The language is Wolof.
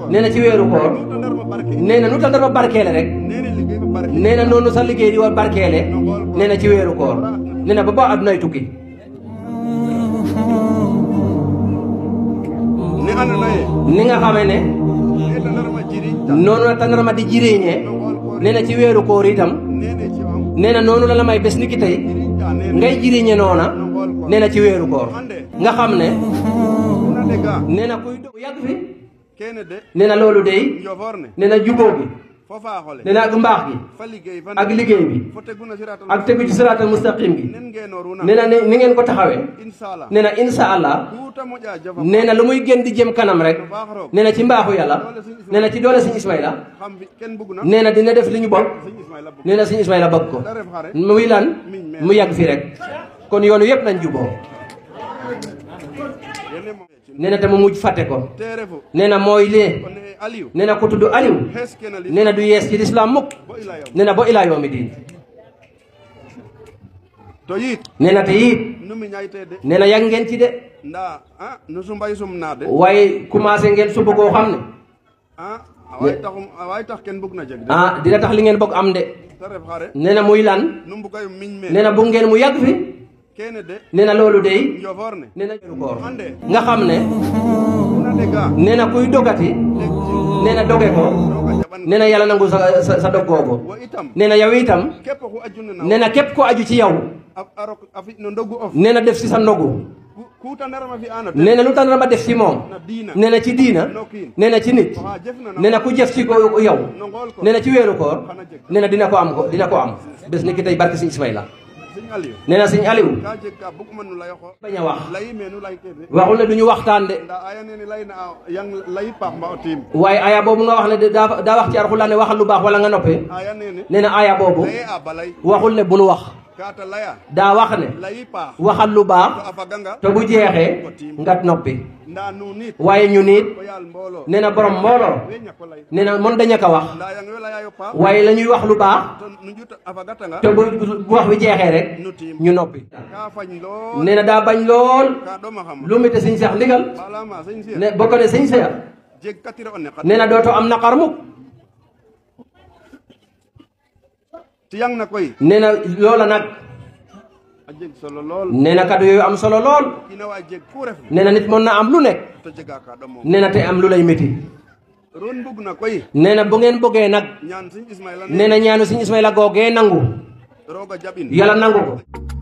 nee na ci weeru koor nee na nu tandarma barkeele rek nee na noonu sa liggéey di war barkeele nee na ci weeru koor nee na ba ba addunay tukki ni andoona yee ni nga xamee ne e tandarma jiriñta noonu la tandarma di jiriñee nee na ci weeru koor itam nene ciwam nee na noonu la la may bés ni ki tey jiriñta nene ngay jiriñe noona nee na ci weeru koor nga xam ne una dega nee na kuy do yàgg fi kene de nee na loolu dey njofor ne nee na jubóo bi fo faaxole nee na ak mbaax gi fa liggéey fa ak liggéey bi fo teguna siratal ak tegu ci siraatal mustaqim gi nen ngeenoruna nee na ni ni ngeen ko taxawee inshallah nee na insha allah kuuta moƴa jafa nee na lu muy gën di jëm kanam rek no faax roog nee na ci mbaaxu yàlla nee na ci doole suñu Ismaïla xam fi ken bugna nee na dina def li ñu bokk sëñ Ismaïla bug nee na suñu Ismaïla bëgg ko da ref xare muy lan mu yàgg fi rek kon yoonu yëpp nañ juboo yene mo nee na te mu mujj fàtte ko te refu nee na mooy lee kon e Aliou nee na ku tudd Aliou xees kena li nee na du yees ci lislaam mukk bo ila yow nee na ba ilaa yoomi diin to yit nee na te it nu mi ñayte de nee na yàgg ngeen ci de nda a nu sumbay sum na de waaye commencé ngeen suba koo xam ne a away taxum away tax ken bug na jeg de ah dina tax li ngeen bëgg am de te ref xare nee na muy lan nu mbugayo miñ me nee na bu ngeen mu yàgg fi kene de nee na loolu dey njofor ne nee na weeru koor ande nga xam ne una dega nee na kuy dogati nee na doge ko roga jaɓan nee na yàlla nangu sa sa sa dog googu wo itam nee na yow itam képp ku ajuna na nee na képp ko aju ci yow a a rok a fi no ndogu of nee na def si sa ndogu ku kuuta ndarama fi ana nee na lu tax na ma def si moom na diina nee na ci diina nokkiin nee na ci nit waxa jëf na nee na ku jëf ci ko yow no ngool ko nee na ci weeru koor xana jeg nee na dina ko am ko dina ko am bés ni ki tey barke si Ismaïla sëñ Aliou nee na sëñ Aliou ka jeg ka buguma nu layo xo bañ a wax layi me nu lay kene waxul ne du ñu waxtaan de nda aya nene layna a yang layi paax mba o tiim waaye aya boobu nga wax ne de daa daa wax ci Alxuraan ne waxal lu baax wala nga noppee aya nene nee na aya boobu laye a balay waxul ne bu nu wax kata laya daa wax ne layi paax waxal lu to baax a faganga te bu jeexee nga noppi nda nu nit waaye ñu nit o yaal mboolo nee na borom mbooloo we ñako lay nee na mën dañu ko wax nda yang we layayo paax waaye la ñuy wax lu baax to nu njut a fagatanga te bu bu wax bi jeexee rek nu tiim ñu noppi ka fañ lool nee na daa bañ lool ka ɗoma xam lu mu te sëñ Seex ndigal balama sëñ Cheikh ne bokk ne sëñ Seex jeg katiro o neqat nee na dootoo am naqar mukk tiyang na koy nee na loola nag a jeg solo lool nee na kàddu yooyu am solo lool kina wa jeg ku ref nee na nit mën na am lu nekk to jega ka ɗomo nee na te am lu lay métti ron bug na koy nee na bu ngeen bëggee nag ñaan sëñ Ismaïla nee na ñaanu sëñ Ismaïla googee nangu roga jaɓin yàlla nangu ko